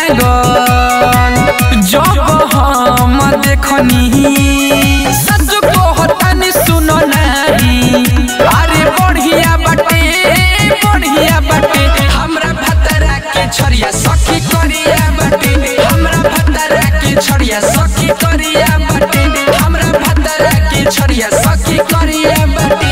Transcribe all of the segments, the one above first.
लागल जब हम देखनी सच कहतानी सुनो नाही अरे बढ़िया बाटे बढ़िया बाटे हमरा भतरा के छरिया सखी करिया बाटे हमरा भतरा के छरिया सखी करिया बाटे हमरा भतरा के छरिया सखी करिया बाटे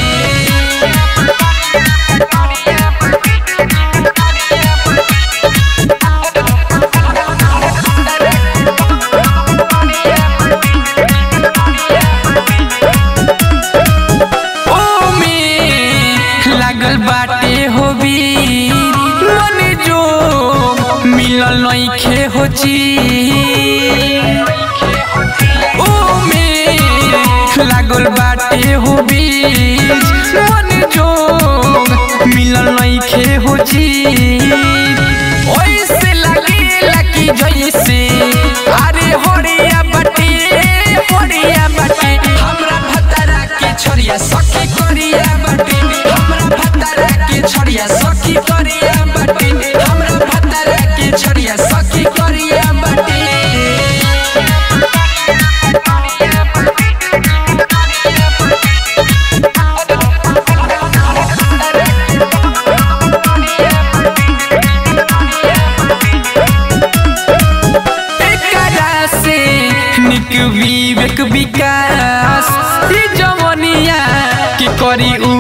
ओमे लागल बाटे हो वीर मन जो मिलल नइखे हो ओमे लागल बाटे हो वीर मन जो मिलल नइखे हो ओइसे लागेला कि जइसे अरे होरिया बाटे होरिया बाटे हमरा भतरा के छरिया सखी करिया बाटे हमरा भतरा के छरिया सखी करिया बाटे हमरा भतरा के छरिया सखी करिया बाटे एकरा से निक विवेक विकास ई जवनिया की करी